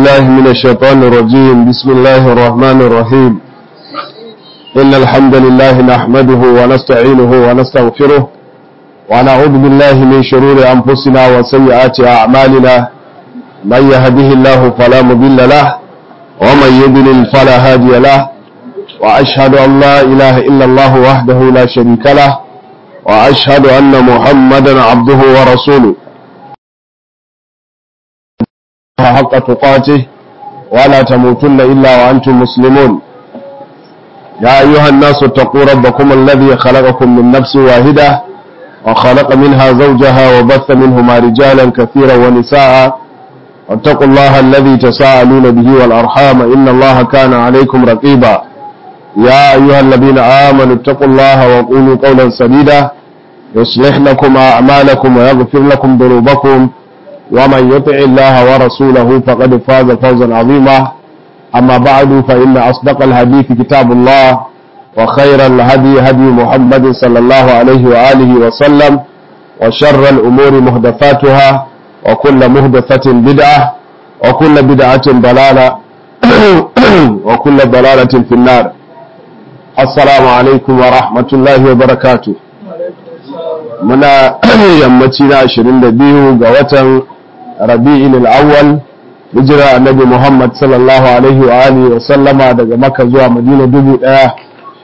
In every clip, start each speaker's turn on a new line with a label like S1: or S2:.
S1: بالله من الشيطان الرجيم بسم الله الرحمن الرحيم إن الحمد لله نحمده ونستعينه ونستغفره ونعوذ بالله من شرور أنفسنا وسيئات أعمالنا من يهده الله فلا مضل له ومن يضلل فلا هادي له وأشهد أن لا إله إلا الله وحده لا شريك له وأشهد أن محمدا عبده ورسوله حق تقاته ولا تموتن إلا وأنتم مسلمون يا أيها الناس اتقوا ربكم الذي خلقكم من نفس واحدة وخلق منها زوجها وبث منهما رجالا كثيرا ونساء واتقوا الله الذي تساءلون به والأرحام إن الله كان عليكم رقيبا يا أيها الذين آمنوا اتقوا الله وقولوا قولا سديدا يصلح لكم أعمالكم ويغفر لكم ذنوبكم ومن يطع الله ورسوله فقد فاز فوزا عظيما أما بعد فإن أصدق الحديث كتاب الله وخير الهدي هدي محمد صلى الله عليه وآله وسلم وشر الأمور مهدفاتها وكل مهدفة بدعة وكل بدعة ضلالة وكل ضلالة في النار السلام عليكم ورحمة الله وبركاته muna yammaci na 22 ga watan rabi'in al'awwal hijira annabi muhammad sallallahu alaihi wa alihi wa sallama daga makka zuwa madina dubu daya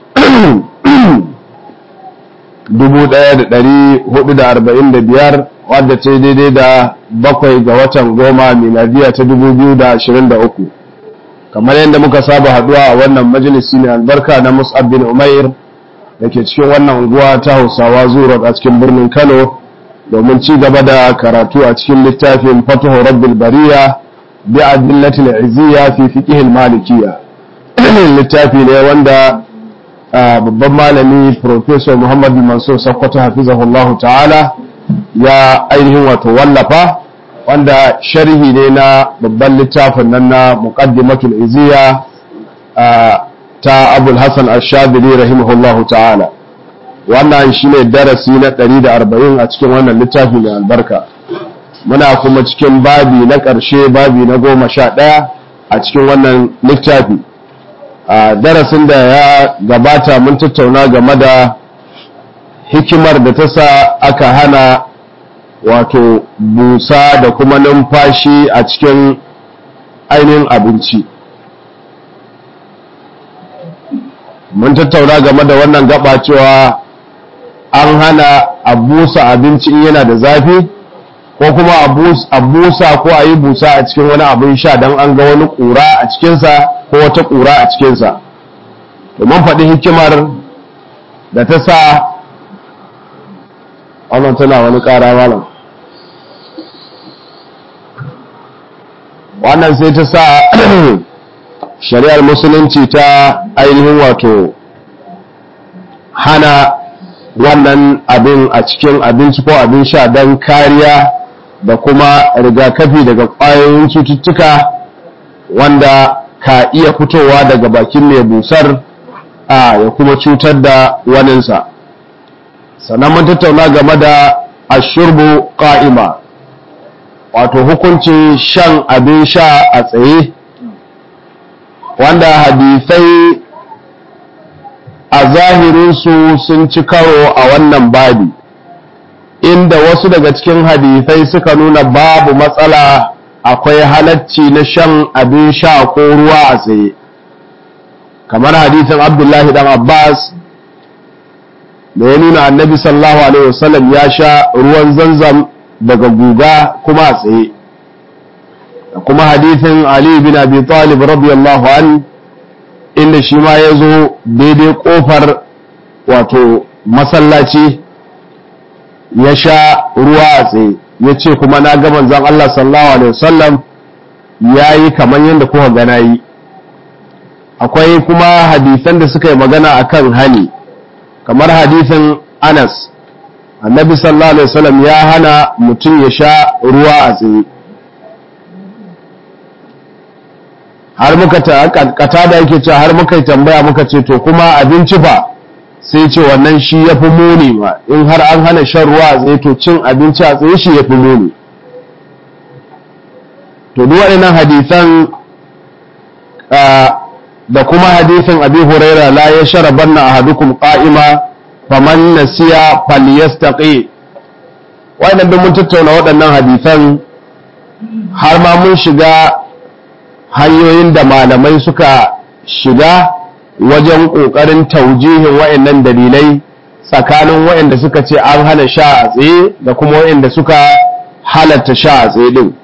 S1: dubu daya da dari hudu da arba'in da biyar wadda ta daidai da bakwai ga watan goma miladiya ta dubu biyu da ashirin da uku kamar yadda muka saba haduwa a wannan majalisi mai albarka na mus'ab bin umair da ke cikin wannan unguwa ta hausawa zuwa a cikin birnin kano domin ci gaba da karatu a cikin littafin fatuhu rabbil bariya bi adillatil izziya fi fiqh malikiyya littafi ne wanda babban malami professor Muhammad Mansur Sakkwato hafizahullahu ta'ala ya ainihin wato wallafa wanda sharhi ne na babban littafin nan na muqaddimatul izziya ta abul hassan ashadili rahimahullahu ta'ala wannan shine darasi na 140 a cikin wannan littafi mai albarka muna kuma cikin babi na ƙarshe babi na goma sha ɗaya a cikin wannan littafi a darasin da ya gabata mun tattauna game da hikimar da ta sa aka hana wato busa da kuma numfashi a cikin ainihin abinci mun tattauna game da wannan gaba cewa an hana a busa abinci in yana da zafi ko kuma a busa ko a yi busa a cikin wani abin sha don an ga wani ƙura a cikinsa ko wata ƙura a cikinsa mun faɗi hikimar da ta sa wannan tana wani ƙara malam wannan sai ta sa shari'ar musulunci ta ainihin wato hana wannan abin a cikin abinci ko abin sha don kariya da kuma rigakafi daga ƙwayoyin cututtuka wanda ka iya fitowa daga bakin mai busar a ya kuma cutar da waninsa sannan mun tattauna game da ashurbu ƙa'ima wato hukuncin shan abin sha a tsaye wanda hadisai a zahirinsu sun ci karo a wannan babi inda wasu daga cikin hadisai suka nuna babu matsala akwai halacci na shan abin sha ko ruwa a tsaye kamar hadisin abdullahi dan abbas da ya nuna annabi sallallahu alaihi wasallam ya sha ruwan zanzam daga guga kuma a tsaye kuma hadithin Ali bin Abi Talib radiyallahu an inda shi ma ya zo daidai kofar wato masallaci ya sha ruwa a tsaye ya ce kuma na ga manzon Allah sallallahu alaihi wasallam ya yi kamar yadda kuka gana yi akwai kuma hadisan da suka yi magana akan hani kamar hadisin Anas annabi sallallahu alaihi wasallam ya hana mutum ya sha ruwa a tsaye har muka ta kata da yake cewa har muka tambaya muka ce to kuma abinci fa sai ce wannan shi ya fi muni ma in har an hana shan ruwa a tsaye to cin abinci a tsaye shi ya fi muni to duk waɗannan hadisan da kuma hadisin abi huraira la ya sharabanna ahadukum qa'ima faman nasiya falyastaqi wannan duk mun tattauna waɗannan hadisan har ma mun shiga hanyoyin da malamai suka shiga wajen ƙoƙarin taujihin waɗannan dalilai tsakanin waɗanda suka ce an hana sha a tsaye da kuma waɗanda suka halatta sha a tsaye ɗin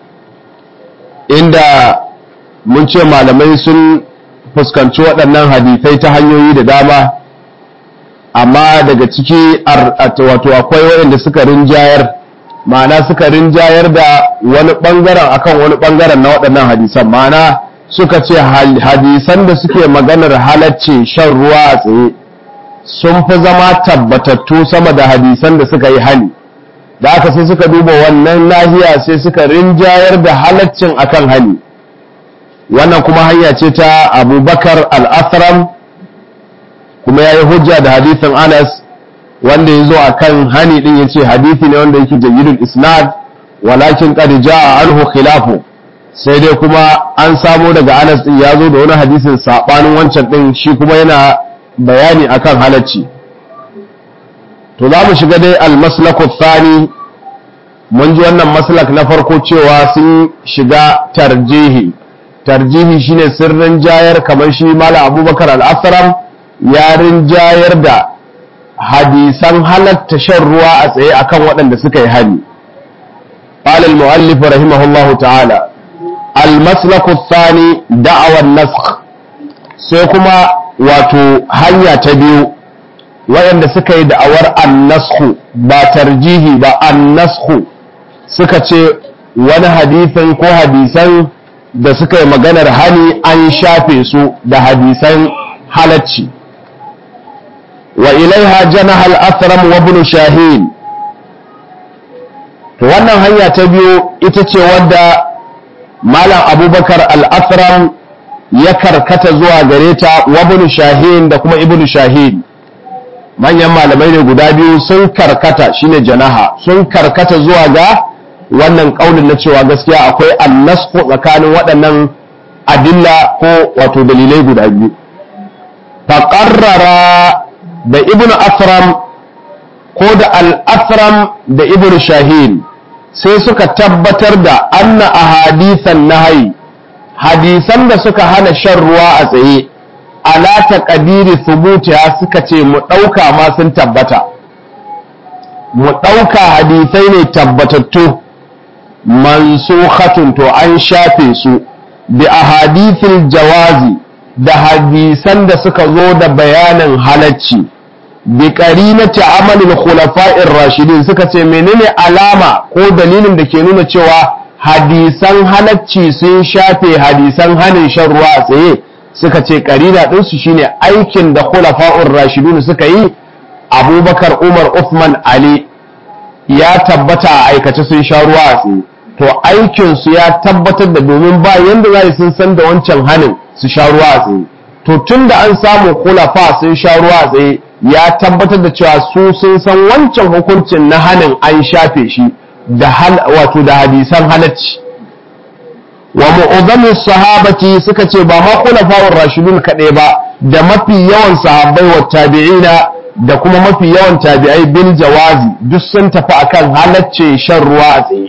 S1: inda mun ce malamai sun fuskanci waɗannan hadisai ta hanyoyi da dama amma daga ciki wato akwai waɗanda suka rinjayar ma'ana suka rinjayar da wani ɓangaren akan wani ɓangaren na waɗannan hadisan ma'ana suka ce hadisan da suke maganar halacce shan ruwa a tsaye sun fi zama tabbatattu sama da hadisan da suka yi hani da aka sai suka duba wannan nahiya sai suka rinjayar da halaccin akan hani wannan kuma hanya ce ta abubakar al-asram kuma ya yi hujja da hadisin anas wanda ya zo a kan hani ɗin ya ce hadithi ne wanda yake jayyidul isnad walakin qad jaa anhu khilafu sai dai kuma an samo daga anas ɗin ya zo da wani hadisin saɓanin wancan ɗin shi kuma yana bayani akan halacci to za mu shiga dai al-maslaku thani mun ji wannan maslak na farko cewa sun shiga tarjihi tarjihi shine sirrin jayar kamar shi mala abubakar al-asram ya rinjayar da hadisan halatta shan ruwa a tsaye akan waɗanda suka yi hani قال المؤلف رحمه الله تعالى المسلك الثاني دعوى النسخ sai kuma wato hanya ta biyu waɗanda suka yi da'awar annasku ba tarjihi ba annasku suka ce wani hadisin ko hadisan da suka yi maganar hani an shafe su da hadisan halacci wa ilaiha janaha al-asram wa ibn shahin to wannan hanya ta biyu ita ce wadda malam abubakar al-asram ya karkata zuwa gare ta wa ibn shahin da kuma ibn shahin manyan malamai ne guda biyu sun karkata shine janaha sun karkata zuwa ga wannan kaulin na cewa gaskiya akwai annasku tsakanin waɗannan adilla ko wato dalilai guda biyu faƙarrara da ibn asram ko da al-asram da ibn shahin sai suka tabbatar da anna ahadithan nahyi hadisan da suka hana shan ruwa a tsaye ala taqdiri thubutiha suka ce mu dauka ma sun tabbata mu dauka hadisai ne tabbatattu mansukhatun to an shafe su bi ahadithil jawazi da hadisan da suka zo da bayanin halacci bi qarinati amalil khulafa'ir rashidin suka ce menene alama ko dalilin da ke nuna cewa hadisan halacci sun shafe hadisan hanin shan ruwa a tsaye suka ce qarina din su shine aikin da khulafa'ur rashidun suka yi Abubakar Umar Uthman Ali ya tabbata a aikace sun sha ruwa a tsaye to aikin su ya tabbatar da domin ba yanda za sun san da wancan hanin su sha ruwa a tsaye to tun da an samu kulafa sun sha ruwa a tsaye ya tabbatar da cewa su sun san wancan hukuncin na hanin an shafe shi da hal wato da hadisan halacci wa mu'azzamu sahabati suka ce ba ma khulafa'ur rashidun kadai ba da mafi yawan sahabbai wa tabi'ina da kuma mafi yawan tabi'ai bil jawazi duk sun tafi akan halaccin shan ruwa a tsaye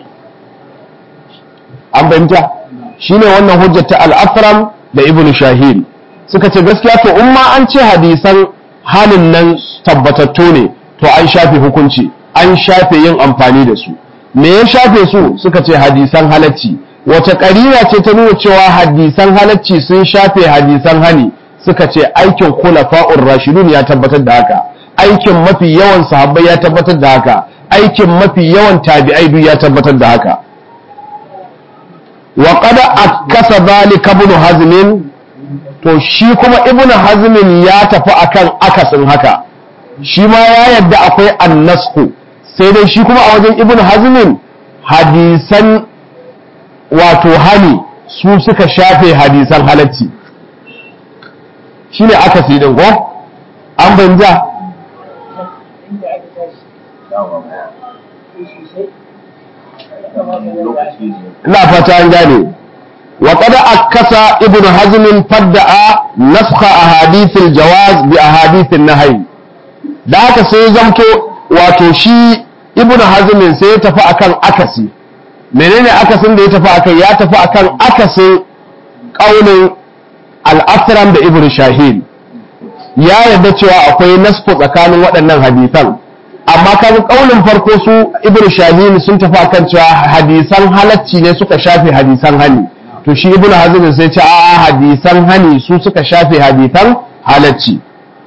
S1: an fahimta shine wannan hujjata al-afram da ibnu shahid suka ce gaskiya to in ma an ce hadisan halin nan tabbatattu ne to an shafe hukunci an shafe yin amfani da su me ya shafe su suka ce hadisan halacci wace ƙarina ce ta nuna cewa hadisan halacci sun shafe hadisan hani suka ce aikin khulafa'ur rashidun ya tabbatar da haka aikin mafi yawan sahabbai ya tabbatar da haka aikin mafi yawan tabi'ai duk ya tabbatar da haka wa qad akasa zalika ibn hazm to shi kuma ibn hazm ya tafi akan akasin haka shi ma ya yadda akwai annasku sai dai shi kuma a wajen ibn hazm hadisan wato hani su suka shafe hadisan halacci shine akasi din ko an banja ina fata an gane وقد أكس ابن حزم فدأ نسخ أحاديث الجواز بأحاديث النهي da haka sai zamto wato shi ibn hazmin sai ya tafi akan akasi menene akasin da ya tafi akan ya tafi akan akasin ƙaunin al-asram da ibn shahin ya yarda cewa akwai nasku tsakanin waɗannan hadisan amma kan ƙaunin farko su ibn shahin sun tafi akan cewa hadisan halacci ne suka shafe hadisan hani to shi ibn hazm sai ce a hadisan hani su suka shafe hadisan halacci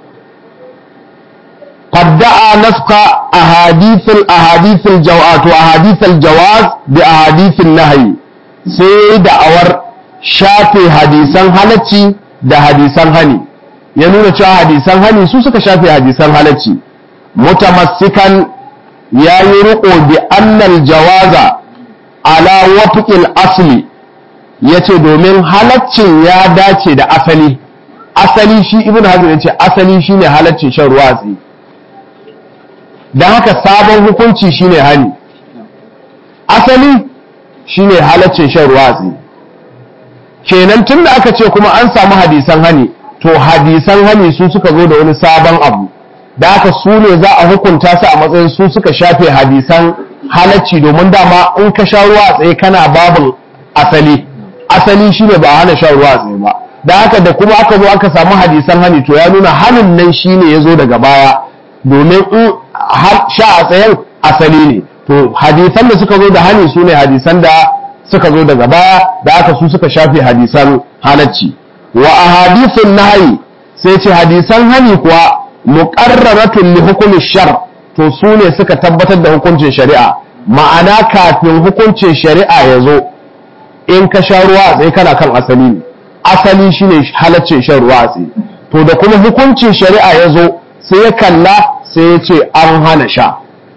S1: fadda'a nasqa ahadithul ahadithul jawaz to ahadithul jawaz bi ahadithul nahyi sai da'awar shafe hadisan halacci da hadisan hani ya nuna cewa hadisan hani su suka shafe hadisan halacci mutamassikan ya yi riƙo bi annal jawaza ala wafiƙil asli ya ce domin halaccin ya dace da asali asali shi ibn hazm ya ce asali shine halaccin shan ruwa tsaye don haka sabon hukunci shine hani asali shine halaccin shan ruwa tsaye kenan tun da aka ce kuma an samu hadisan hani to hadisan hani su suka zo da wani sabon abu da haka su ne za a hukunta su a matsayin su suka shafe hadisan halacci domin dama in ka sha ruwa a tsaye kana babin asali asali shine ba hana shan ruwa a tsaye ba da haka da kuma aka zo aka samu hadisan hani to ya nuna hanin nan shine ya zo daga baya domin in sha a tsayen asali ne to hadisan da suka zo da hani su ne hadisan da suka zo daga baya da aka su suka shafe hadisan halacci wa ahadithun nahyi sai ce hadisan hani kuwa muqarraratun li hukumi shar to su ne suka tabbatar da hukuncin shari'a ma'ana kafin hukuncin shari'a ya zo in ka sha ruwa a tsaye kana kan asali ne asali shine halaccin shan ruwa a tsaye to da kuma hukuncin shari'a ya zo sai ya kalla sai ya ce an hana sha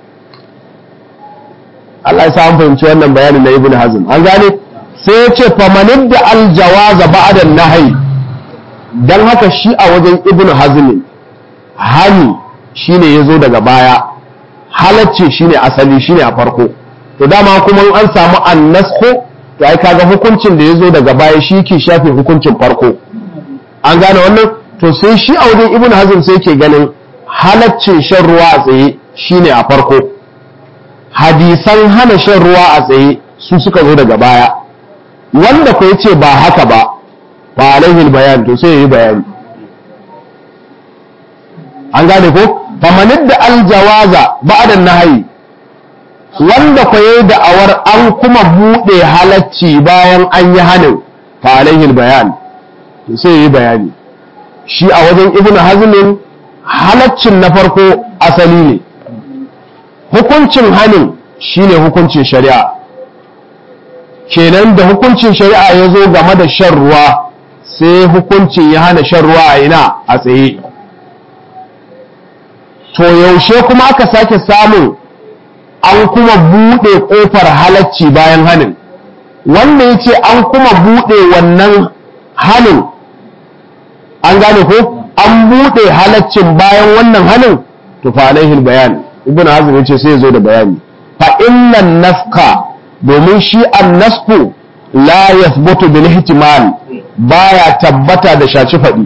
S1: Allah ya sa an fahimci wannan bayanin na Ibn Hazm an gane sai ya ce famanin da aljawaza ba'da nahyi dan haka shi a wajen Ibn Hazm hani shine yazo daga baya halacce shine asali shine a farko to dama kuma an samu annasku to ai kaga hukuncin da yazo daga baya shi ke shafe hukuncin farko an gane wannan to sai shi a wajen Ibn Hazm sai ke ganin halaccin shan ruwa a tsaye shine a farko hadisan hana shan ruwa a tsaye su suka zo daga baya wanda ku ce ba haka ba fa alaihi bayan to sai yi bayani an gane ko famanid da aljawaza ba'da nahyi wanda ku yi da'awar an kuma bude halacci bayan an yi hanin fa alaihi bayan to sai yi bayani shi a wajen ibnu hazmin halaccin na farko asali ne hukuncin hanin shine hukuncin shari'a kenan da hukuncin shari'a ya zo game da shan ruwa sai hukuncin ya hana shan ruwa a ina a tsaye to yaushe kuma aka sake samun an kuma buɗe ƙofar halacci bayan hanin wanda ya ce an kuma buɗe wannan hanin an gane ko an buɗe halaccin bayan wannan hanin to fa alaihi bayan ibn hazm yace sai zo da bayani fa innan nafka domin shi annasku la yathbutu bil ihtimal baya tabbata da shaci fadi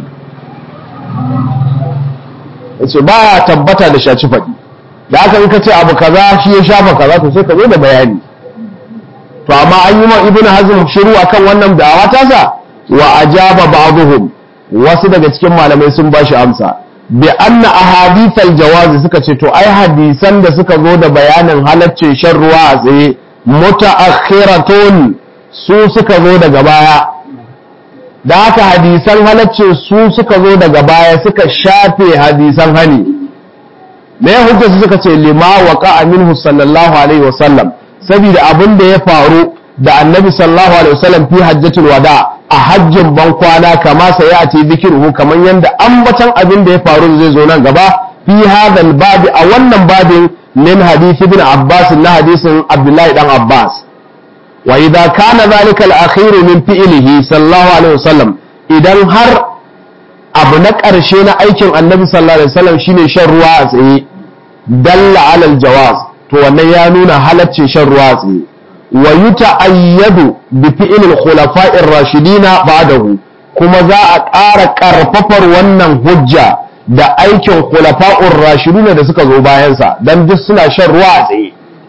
S1: yace baya tabbata da shaci fadi da haka in ka ce abu kaza shi ya shafa kaza to sai ka zo da bayani to amma an yi ma ibn hazm shiru akan wannan da'awa tasa wa ajaba ba'dhum wasu daga cikin malamai sun bashi amsa bi anna ahadithal jawazi suka ce to ai hadisan da suka zo da bayanin halaccin shan ruwa a tsaye mutaakhiratun su suka zo daga baya da haka hadisan halaccin su suka zo daga baya suka shafe hadisan hani me hujja su suka ce lima waqa minhu sallallahu alaihi wasallam saboda abin da ya faru da annabi sallallahu alaihi wasallam fi hajjatul wada' a hajjin ban kwana kama sai ya ce zikiruhu kamar yadda ambatan abin da ya faru zai zo nan gaba fi hadal babi a wannan babin min hadith ibn Abbas na hadisin Abdullahi dan Abbas wa idza kana zalika al-akhir min fi'lihi sallallahu alaihi wasallam idan har abu na ƙarshe na aikin annabi sallallahu alaihi wasallam shine shan ruwa a tsaye dalla alal jawaz to wannan ya nuna halaccin shan ruwa a tsaye wa yuta'ayyadu bi fi'lil khulafa'ir rashidina ba'dahu kuma za a ƙara ƙarfafar wannan hujja da aikin khulafa'ur rashiduna da suka zo bayansa dan duk suna shan ruwa a tsaye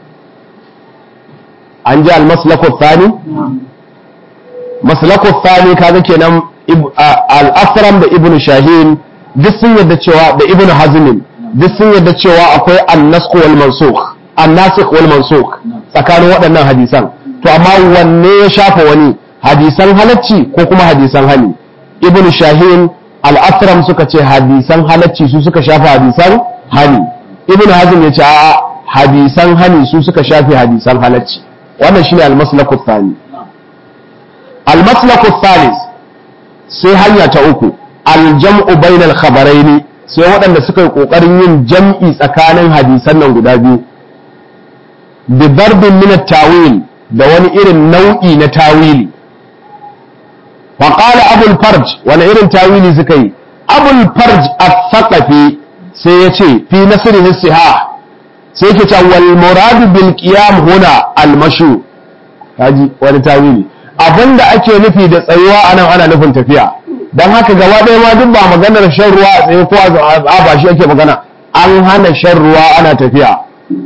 S1: an ji al-maslaku thani maslaku thani kaga kenan al-asram da ibnu shahin duk sun yadda cewa da ibnu hazmin duk sun yadda cewa akwai an-nasakh wal mansukh an-nasikh wal mansukh tsakanin waɗannan hadisan to amma wanne ya shafa wani hadisan halacci ko kuma hadisan hani ibnu shahin al-asram suka ce hadisan halacci su suka shafa hadisan hani ibnu hazm ya ce a'a hadisan hani su suka shafe hadisan halacci wannan shine al-maslaku thani al-maslaku thalith sai hanya ta uku al-jam'u bainal khabaraini sai waɗanda suka yi ƙoƙarin yin jam'i tsakanin hadisan nan guda biyu bi darbin min tawil da wani irin nau'i na tawili wa qala abul farj wani irin tawili suka yi abul farj as-saqafi sai ya ce fi nasrihi sihah sai ke ta wal muradu bil qiyam huna al mashu kaji wani tawili abinda ake nufi da tsayuwa anan ana nufin tafiya dan haka gaba ɗaya ma duk ba maganar shan ruwa a tsaye ko a ba shi ake magana an hana shan ruwa ana tafiya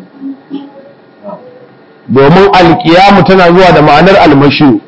S1: domin alkiyamu tana zuwa da ma'anar almashi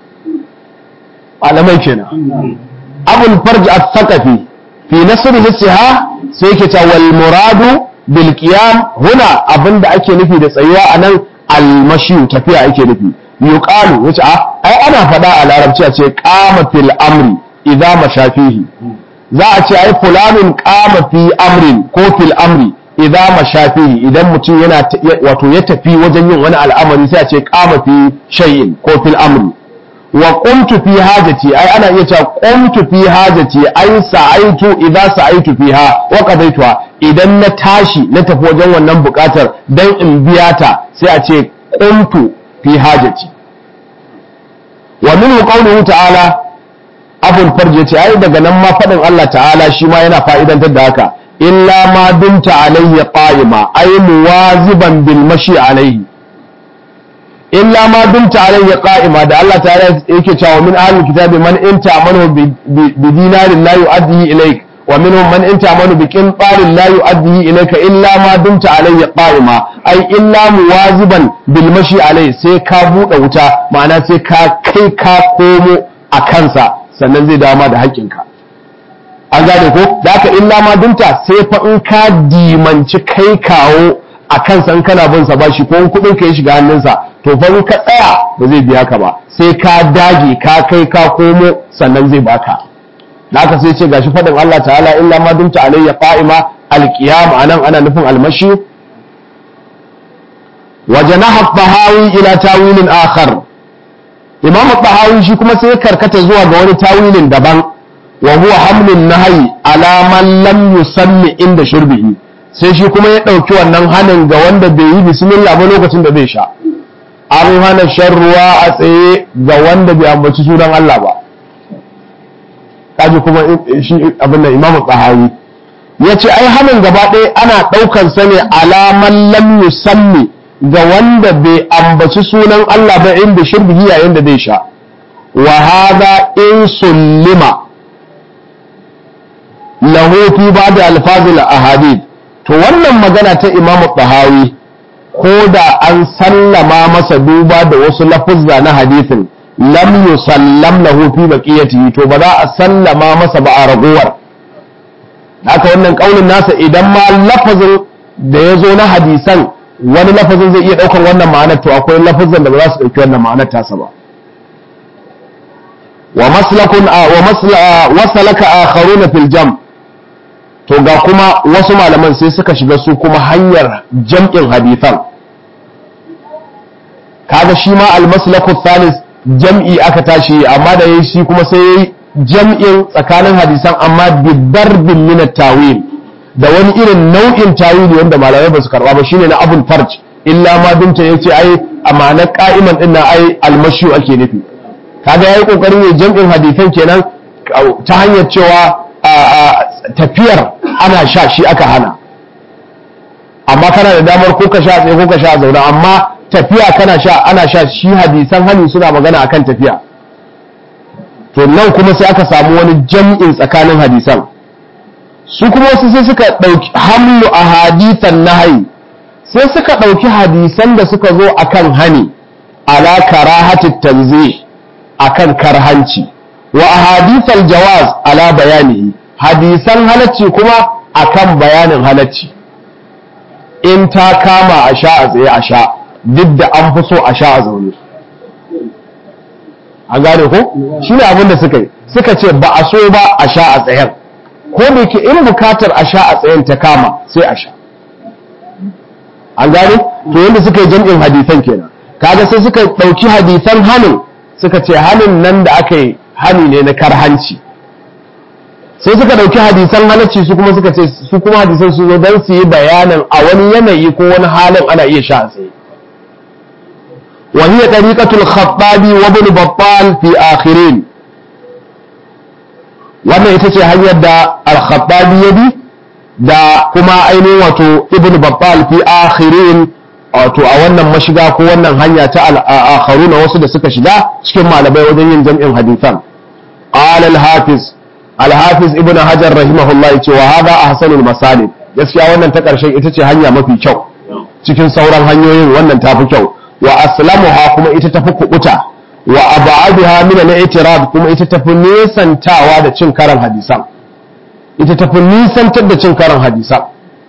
S1: alamai kenan abul farj as-saqafi fi nasr siha sai ke ta wal muradu bil qiyam huna abinda ake nufi da tsayuwa anan almashi tafiya ake nufi yuqalu wace a ai ana faɗa a larabci a ce qama fil amri idza mashafihi za a ce ai fulanin qama fi amrin ko fil amri idza mashafihi idan mutum yana wato ya tafi wajen yin wani al'amari sai a ce qama fi shay'in ko fil amri wa qumtu fi hajati ai ana iya cewa qumtu fi hajati ai sa'aitu idza sa'aitu fiha wa qadaituha idan na tashi na tafi wajen wannan bukatar dan in biya ta sai a ce qumtu fi hajati wa minhu qawluhu ta'ala abul farj yace ai daga nan ma fadin Allah ta'ala shi ma yana fa'idantar da haka illa ma dumta alayhi qa'ima ay muwaziban bil mashi alayhi illa ma dumta alayhi qa'ima da Allah ta'ala yake cewa min ahlul kitabi man inta amanu bi dinarin la yu'addi ilayk wa minhum man inta amanu bi qintarin la yu'addi ilayka illa ma dumta alayhi qa'ima ay illa muwaziban bil mashi alayhi sai ka bude wuta ma'ana sai ka kai ka komo a kansa sannan zai dawo ma da haƙƙinka an gane ko da aka illa ma dunta sai fa in ka dimanci kai kawo a kansa in kana bin sa bashi ko in kuɗin ka ya shiga hannunsa to fa in ka tsaya ba zai biya ka ba sai ka dage ka kai ka komo sannan zai baka da aka sai ce gashi faɗin Allah ta'ala illa ma dunta alayya qa'ima alqiyam anan ana nufin almashi wa janaha fahawi ila tawilin akhar imam tahawi shi kuma sai karkata zuwa ga wani tawilin daban wa huwa hamlun nahyi ala man lam yusalli inda shurbihi sai shi kuma ya dauki wannan hanin ga wanda bai yi bismillah ba lokacin da zai sha an hana shan ruwa a tsaye ga wanda bai ambaci sunan Allah ba kaji kuma shi abin da imam tahawi yace ai hanin gaba ɗaya ana ɗaukar sa ne ala man lam yusalli ga wanda bai ambaci sunan Allah ba inda shirbihi yayin da zai sha wa hadha in sullima lahu fi ba'd alfazil ahadith to wannan magana ta Imam Tahawi ko da an sallama masa duba da wasu lafuzza na hadithin lam yusallam lahu fi baqiyatihi to ba za a sallama masa ba a ragowar haka wannan kaulin nasa idan ma lafazin da ya zo na hadisan wani lafazin zai iya ɗaukar wannan ma'anar to akwai lafazin da ba za su ɗauki wannan ma'anar tasa ba wa maslakun wa masla wasalaka akharuna fil jam to ga kuma wasu malaman sai suka shiga su kuma hanyar jam'in hadisan kaga shi ma al maslaku thalith jam'i aka tashi amma da yayi shi kuma sai yayi jam'in tsakanin hadisan amma bi darbin min at-tawil da wani irin nau'in tawili wanda malamai ba su karba ba shine na abul farj illa ma dunta yace ai a ma'anar qa'iman din nan ai almashu ake nufi kaga yayi kokarin ya jam'in hadisan kenan ta hanyar cewa tafiyar ana sha shi aka hana amma kana da damar ko ka sha tsaye ko ka sha zauna amma tafiya kana sha ana sha shi hadisan hani suna magana akan tafiya to nan kuma sai aka samu wani jam'in tsakanin hadisan su kuma wasu sai suka ɗauki hamlu a hadisan nahayi sai suka ɗauki hadisan da suka zo akan hani ala karahatit tanzih akan karhanci wa ahadithal jawaz ala bayani hadisan halacci kuma akan bayanin halacci in ta kama a sha a tsaye a sha duk da an fi so a sha a zaune an gane ko shi ne abin da suka yi suka ce ba a so ba a sha a tsayen ko da ke in bukatar a sha a tsayen ta kama sai a sha an gane to yadda suka yi jam'in hadisan kenan kaga sai suka ɗauki hadisan hannun suka ce hannun nan da aka yi hani ne na karhanci sai suka ɗauki hadisan halacci su kuma suka ce su kuma hadisan su zo don su yi bayanin a wani yanayi ko wani halin ana iya sha a tsaye وهي طريقة الخطابي وابن بطال في آخرين wannan ita ce hanyar da al-khattabi ya bi da kuma ainihin wato ibn babbal fi akhirin wato a wannan mashiga ko wannan hanya ta al-akharuna wasu da suka shiga cikin malamai wajen yin jam'in hadisan qala al-hafiz al-hafiz ibn hajar rahimahullah yace wa hada ahsanul masalib gaskiya wannan ta karshen ita ce hanya mafi kyau cikin sauran hanyoyin wannan tafi kyau wa aslamuha kuma ita tafi kubuta wa ab'aduha min al-i'tirab kuma ita tafi nisantawa da cin karan hadisan ita tafi nisantar da cin karan hadisan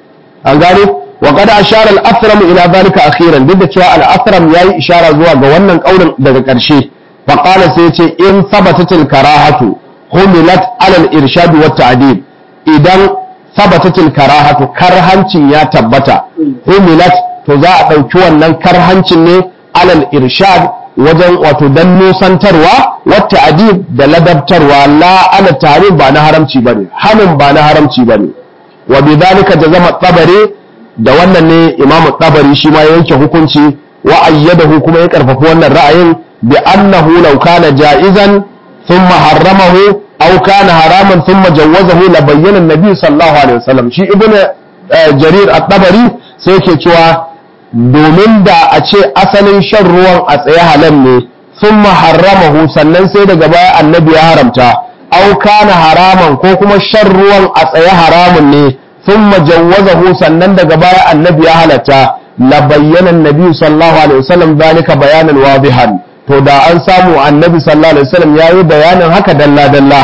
S1: an gane wa qad ashara al-athram ila dhalika akhiran duk da cewa al-athram yayi ishara zuwa ga wannan kaulin daga karshe fa qala sai yace in thabatat al-karahatu humilat ala al-irshad wa ta'dil idan thabatat al-karahatu karhancin ya tabbata humilat to za a ɗauki wannan karhancin ne alal irshad wajen wato dan nusantarwa wata adib da ladabtarwa la ala tarif ba na haramci bane hanin ba na haramci bane wa bidhalika jazama tabari da wannan ne imam tabari shi ma yanke hukunci wa ayyadahu kuma ya karfafi wannan ra'ayin bi annahu law kana ja'izan thumma harramahu aw kana haraman thumma jawwazahu la bayyana an-nabi sallallahu alaihi wasallam shi ibnu jarir at-tabari sai yake cewa domin da a ce asalin shan ruwan a tsaye halal ne sun harramahu sannan sai daga baya annabi ya haramta au kana haraman ko kuma shan ruwan a tsaye haramun ne sun majawwazahu sannan daga baya annabi ya halatta la bayyana annabi sallallahu alaihi wasallam zalika bayanan wadihan to da an samu annabi sallallahu alaihi wasallam yayi bayanin haka dalla dalla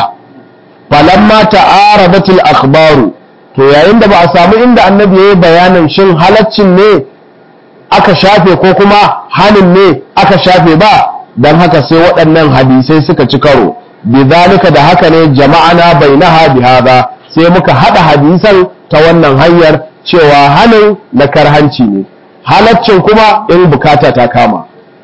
S1: falamma ta'aradatil akhbaru to yayin da ba a samu inda annabi yayi bayanin shin halaccin ne aka shafe ko kuma hanin ne aka shafe ba don haka sai waɗannan hadisai suka ci karo bizalika da haka ne jama'ana bainaha bihada sai muka hada hadisan ta wannan hanyar cewa hanin na karhanci ne halaccin kuma in bukata ta kama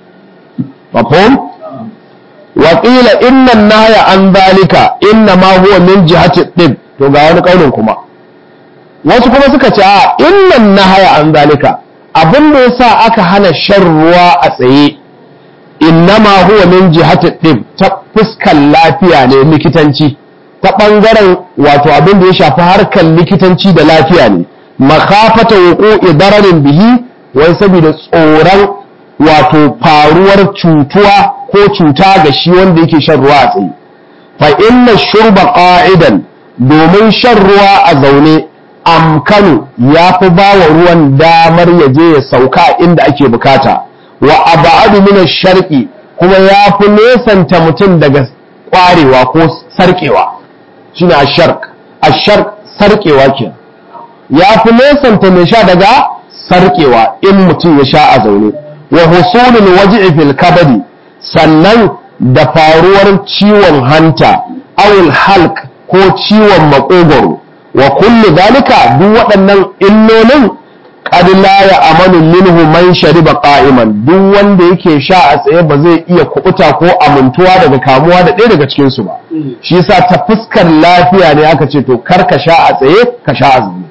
S1: mafhum wa qila inna nahya an zalika inna ma huwa min jihati tib to ga wani kaunin kuma wasu kuma suka ce a inna nahya an zalika abin da yasa aka hana shan ruwa a tsaye innama huwa min jihati ɗin ta fuskar lafiya ne likitanci ta ɓangaren wato abin da ya shafi harkar likitanci da lafiya ne makafata wuku idararin bihi wai saboda tsoron wato faruwar cutuwa ko cuta ga shi wanda yake shan ruwa a tsaye fa inna shurba qa'idan domin shan ruwa a zaune amkanu ya fi ba wa ruwan damar ya je ya sauka inda ake bukata wa abadu min sharqi kuma ya fi nesanta mutum daga kwarewa ko sarkewa shine asharq asharq sarkewa ke ya fi nesanta mai sha daga sarkewa in mutum ya sha a zaune wa husulul waj'i fil kabadi sannan da faruwar ciwon hanta awul halq ko ciwon makogoro wa kullu dalika duk waɗannan illolin qad la ya'manu minhu man shariba qa'iman duk wanda yake sha a tsaye ba zai iya kubuta ko amintuwa daga kamuwa da ɗaya daga cikin su ba shi yasa ta fuskar lafiya ne aka ce to kar ka sha a tsaye ka sha a zaune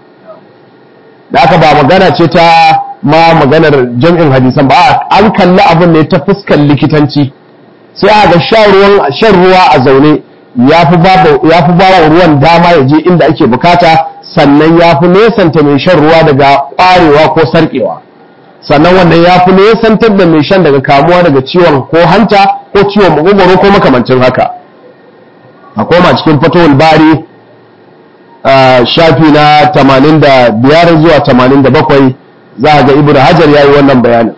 S1: da aka ba magana ce ta ma maganar jam'in hadisan ba an kalli abin ne ta fuskar likitanci sai a ga shan ruwa a zaune ya fi ba wa ruwan dama ya je inda ake bukata sannan ya fi nesanta mai shan ruwa daga ƙwarewa ko sarƙewa sannan wannan ya fi nesantar da mai shan daga kamuwa daga ciwon ko hanta ko ciwon makogwaro ko makamancin haka a koma cikin fatowar bari shafi na 85 zuwa 87 za a ga ibnu hajar ya yi wannan bayanin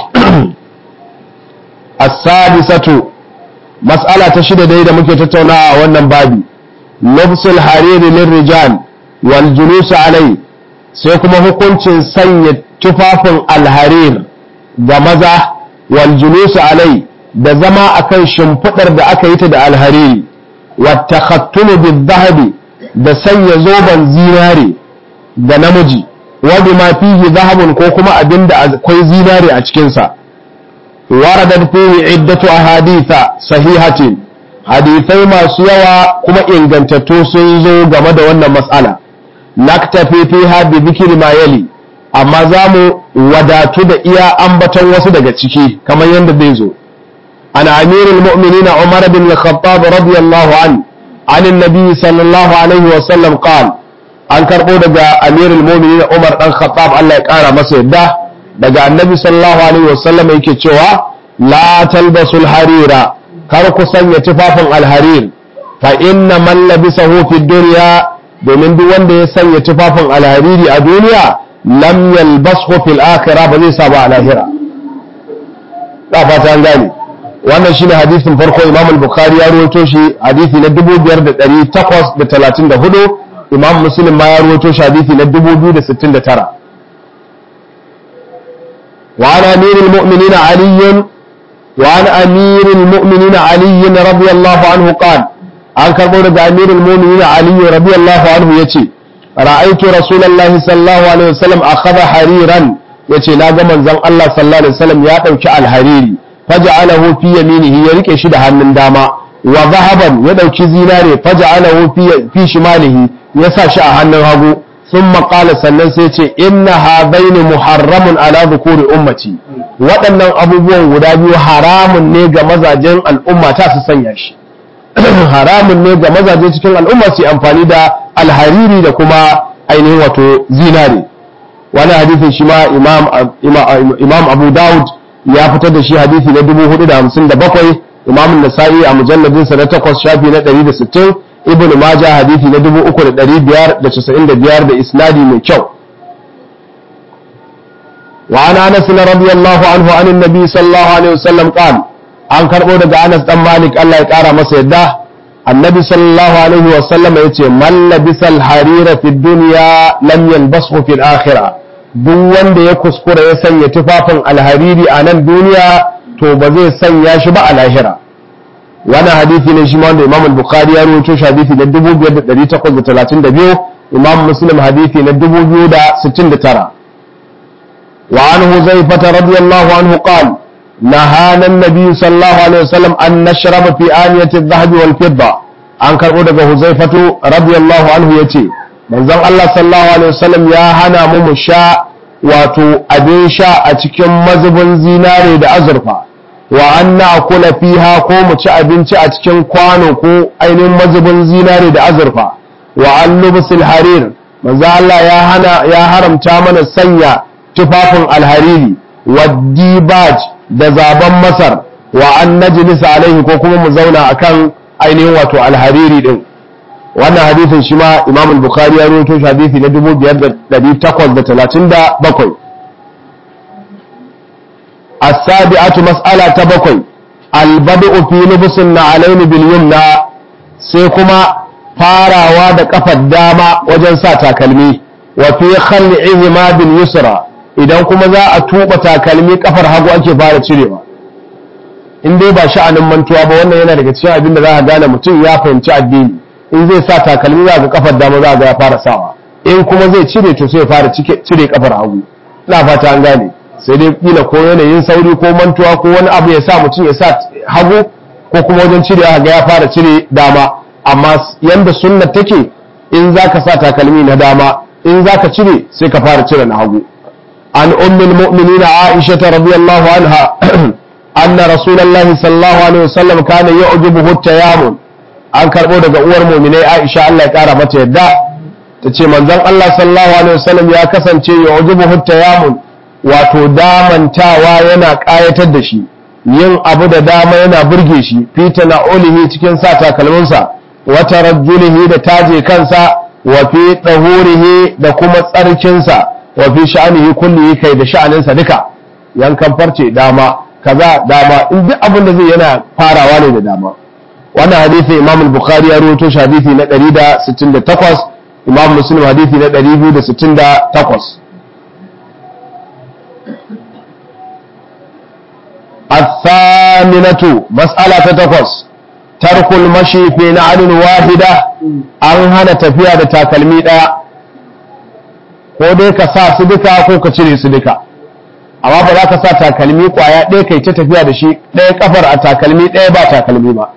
S1: as-sadisatu mas'ala ta shida dai da muke tattaunawa a wannan babi lubsul hariri lirrijal wal julus alai sai kuma hukuncin sanya tufafin alharir ga maza wal julus alai da zama akan shimfidar da aka yi ta da alhariri wa takhattunu bid dhahabi da sanya zoben zinare ga namiji wa bima fihi dhahabun ko kuma abinda akwai zinare a cikin sa waradat fihi iddatu ahaditha sahihatin hadithai masu yawa kuma ingantattu sun zo game da wannan mas'ala naktafi fiha bi dhikri ma yali amma za mu wadatu da iya ambaton wasu daga ciki kamar yadda zai zo an amirul mu'minina umar bin al-khattab radiyallahu an an annabi sallallahu alaihi wa sallam qala an karbo daga amirul mu'minina umar dan khattab Allah ya kara masa yadda daga annabi sallallahu alaihi wa sallam yake cewa la talbasul harira kar ku sanya tufafin alharir fa inna man labisahu fi dunya domin duk wanda ya sanya tufafin alhariri a duniya lam yalbashu fil akhirah ba zai sa ba a lahira da fata an gane wannan shine hadisin farko Imam al-Bukhari ya rawaito shi hadisi na 5834 Imam Muslim ma ya rawaito shi hadisi na 2069 wa ana amirul mu'minin Ali wa ana amirul mu'minin Ali radiyallahu anhu qala an karbo daga amirul mu'minin Ali radiyallahu anhu yace ra'aitu rasulullahi sallallahu alaihi wasallam akhadha hariran yace na ga manzon Allah sallallahu alaihi wasallam ya dauki alhariri faj'alahu fi yaminihi ya rike shi da hannun dama wa zahaban ya dauki zinare faj'alahu fi fi shimalihi ya sa shi a hannun hagu thumma qala sannan sai ce inna hadaini muharramun ala dhukuri ummati waɗannan abubuwan guda biyu haramun ne ga mazajen al'umma ta su sanya shi haramun ne ga mazaje cikin al'umma su amfani da alhariri da kuma ainihin wato zinare wani hadisin shi ma imam abu daud ya fitar da shi hadisi na 457 imam nasa'i a mujalladinsa na 8 shafi na 160 ibn majah hadisi na 3595 da isnadi mai kyau وعن انس رضي الله عنه عن النبي صلى الله عليه وسلم قال an karɓo daga Anas dan Malik Allah ya ƙara masa yadda annabi sallallahu alaihi wa sallam yace man labisal harira fi dunya lam yalbashu fil akhirah duk wanda ya kuskura ya sanya tufafin alhariri a nan duniya to ba zai sanya shi ba a lahira wani hadisi ne shi ma wanda Imam al-Bukhari ya rawaito shi hadisi na 2832 Imam Muslim hadisi na 2069 wa anhu Zaifata radiyallahu anhu qala نهانا النبي صلى الله عليه وسلم أن نشرب في آنية الذهب والفضة an karɓo daga huzaifatu radiyallahu anhu ya ce manzon Allah sallallahu alaihi wasallam ya hana mu mu sha wato abin sha a cikin mazubin zinare da azurfa wa an na'kula fiha ko mu ci abinci a cikin kwano ko ainihin mazubin zinare da azurfa wa an lubsul harir manzon Allah ya hana ya haramta mana sanya tufafin alhariri wa dibaj da zaben masar wa an najlisa alaihi ko kuma mu zauna akan ainihin wato alhariri din wannan hadisin shi ma imam al-bukhari ya rawaito shi hadisi na 5837 as-sabi'atu mas'ala ta bakwai al-bad'u fi lubsin na'alain bil yumna sai kuma farawa da kafar dama wajen sa takalmi wa fi khal'ihima bil yusra idan kuma za a tuba takalmi kafar hagu ake fara cirewa in dai ba sha'anin mantuwa ba wannan yana daga cikin abin da za a gane mutum ya fahimci addini in zai sa takalmi za ga kafar dama za ga ya fara sawa in kuma zai cire to sai ya fara cire kafar hagu ina fata an gane sai dai kila ko yanayin sauri ko mantuwa ko wani abu ya sa mutum ya sa hagu ko kuma wajen cirewa ga ya fara cire dama amma yanda sunna take in zaka sa takalmi na dama in zaka cire sai ka fara cire na hagu عن أم المؤمنين عائشة رضي الله عنها أن رسول الله صلى الله عليه وسلم كان يعجبه التيامن an karɓo daga uwar muminai Aisha Allah ya ƙara mata yadda ta ce manzon Allah sallallahu alaihi wasallam ya kasance ya ujubu yamun wato damantawa yana ƙayatar da shi yin abu da dama yana burge shi fita na olihi cikin sa takalminsa wata rajjulihi da taje kansa wa fi ɗahurihi da kuma tsarkinsa wa fi sha'anihi kullihi kai da sha'aninsa duka yankan farce dama kaza dama in duk abin da zai yana farawa ne da dama wannan hadisi imam al-bukhari ya rawaito shi hadisi na 168 imam muslim hadisi na 268 الثامنة مسألة تقص ترك المشي في نعل واحدة an hana tafiya da takalmi ɗaya ko dai ka sa su duka ko ka cire su duka amma ba za ka sa takalmi kwaya ɗaya kai ta tafiya da shi ɗaya kafar a takalmi ɗaya ba takalmi ba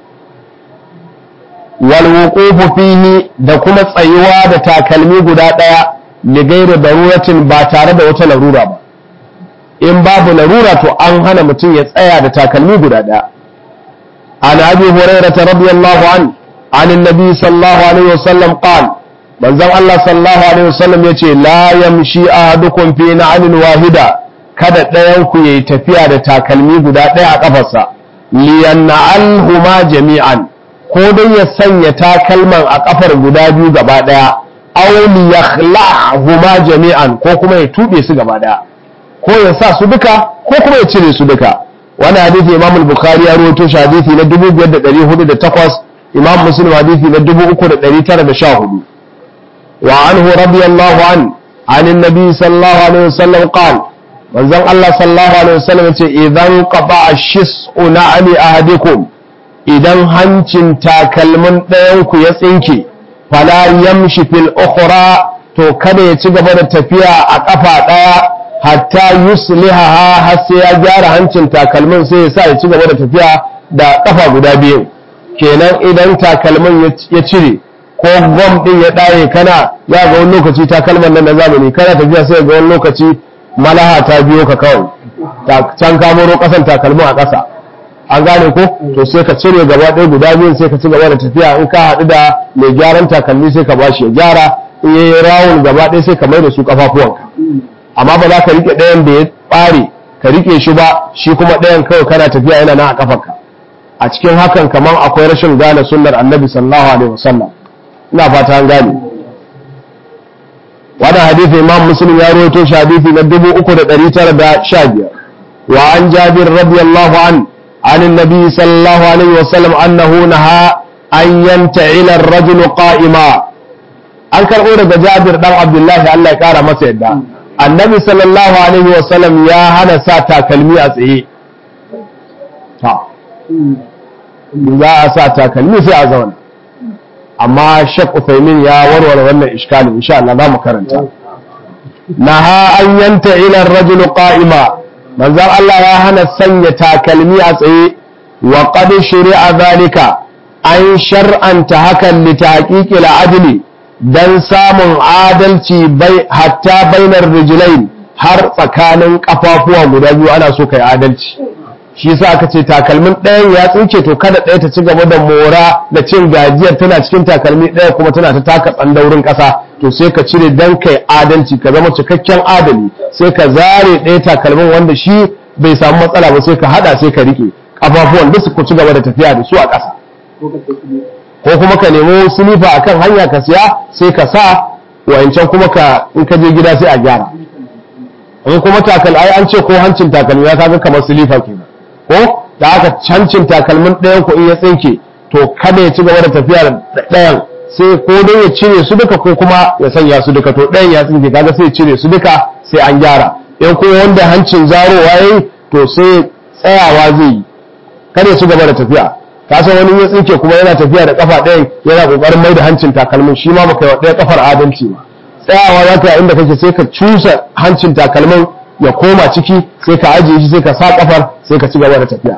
S1: wal wuqufu fihi da kuma tsayuwa da takalmi guda ɗaya li ghairi daruratin ba tare da wata larura ba in babu larura to an hana mutum ya tsaya da takalmi guda ɗaya an abi hurairah radiyallahu an an annabi sallallahu alaihi wasallam qala manzon Allah sallallahu alaihi wasallam yace la yamshi ahadukum fi na'alin wahida kada ɗayan ku yayi tafiya da takalmi guda ɗaya a kafarsa liyanna'alhuma jami'an ko dai ya sanya takalman a kafar guda biyu gaba ɗaya aw liyakhla'huma jami'an ko kuma ya tube su gaba ɗaya ko ya sa su duka ko kuma ya cire su duka wani hadisi imam al-bukhari ya rawaito shi hadisi na 5408 imam muslim hadisi na 3914 wa anhu radiyallahu an an annabi sallallahu alaihi wasallam qala manzon Allah sallallahu alaihi wasallam yace idan qaba shis'u na'ali ahadikum idan hancin takalmin ɗayan ku ya tsinke fala yamshi fil ukhra to kada ya ci gaba da tafiya a kafa ɗaya hatta yuslihaha har sai ya gyara hancin takalmin sai ya sa ya ci gaba da tafiya da kafa guda biyu kenan idan takalmin ya cire ko gwam din ya ɗaye kana ya ga wani lokaci takalman nan na zamani kana tafiya sai ga wani lokaci malaha ta biyo ka kawai can ka moro kasan takalmin a ƙasa an gane ko to sai ka cire gaba ɗaya guda biyun sai ka ci gaba da tafiya in ka haɗu da mai gyaran takalmi sai ka bashi ya gyara in yayi rawun gaba ɗaya sai ka mai da su kafafuwanka amma ba za ka rike ɗayan da ya ɓare ka rike shi ba shi kuma ɗayan kawai kana tafiya yana nan a kafarka a cikin hakan kamar akwai rashin gane sunnar annabi sallallahu alaihi wasallam ina fata an gane wannan hadisi imam muslim ya rawaito shi hadisi na 3915 wa an jabir radiyallahu an عن النبي صلى الله عليه وسلم أنه نهى أن ينتعل الرجل قائما an karɓo daga jabir ɗan abdullahi Allah ya ƙara masa yadda annabi sallallahu alaihi wasallam ya hana sa takalmi a tsaye ta za a sa takalmi sai a zauna amma shek Uthaymin ya warware wannan iskalin insha Allah za mu karanta naha an yanta ila rajul qa'ima manzon Allah ya hana sanya takalmi a tsaye wa qad shari'a zalika an shar'anta hakan li tahqiqil adli dan samun adalci bai hatta bainar rijlain har tsakanin kafafuwa guda biyu ana so kai adalci shi yasa aka ce takalmin ɗayan ya tsinke to kada ɗaya ta ci gaba da mora da cin gajiyar tana cikin takalmi ɗaya kuma tana ta taka tsandaurin ƙasa to sai ka cire dan kai adalci ka zama cikakken adali sai ka zare ɗaya takalmin wanda shi bai samu matsala ba sai ka hada sai ka rike kafafuwan duk su ci gaba da tafiya da su a ƙasa ko kuma ka nemo silifa akan hanya ka siya sai ka sa wayancan kuma ka in ka je gida sai a gyara in kuma takal ai an ce ko hancin takalmi ya kaga kamar silifa kenan ko da aka hancin takalmin ɗayan ku in ya tsinke to kada ya ci gaba da tafiya da ɗayan sai ko dai ya cire su duka ko kuma ya sanya su duka to ɗayan ya tsinke kaga sai ya cire su duka sai an gyara in kuma wanda hancin zarowa yayi to sai tsayawa zai yi kada ya ci gaba da tafiya ka san wani ya tsinke kuma yana tafiya da kafa ɗayan yana kokarin mai da hancin takalmin shi ma baka yi wa ɗaya kafar adalci ba tsayawa za ka inda kake sai ka cusa hancin takalmin ya koma ciki sai ka ajiye shi sai ka sa kafar sai ka ci gaba da tafiya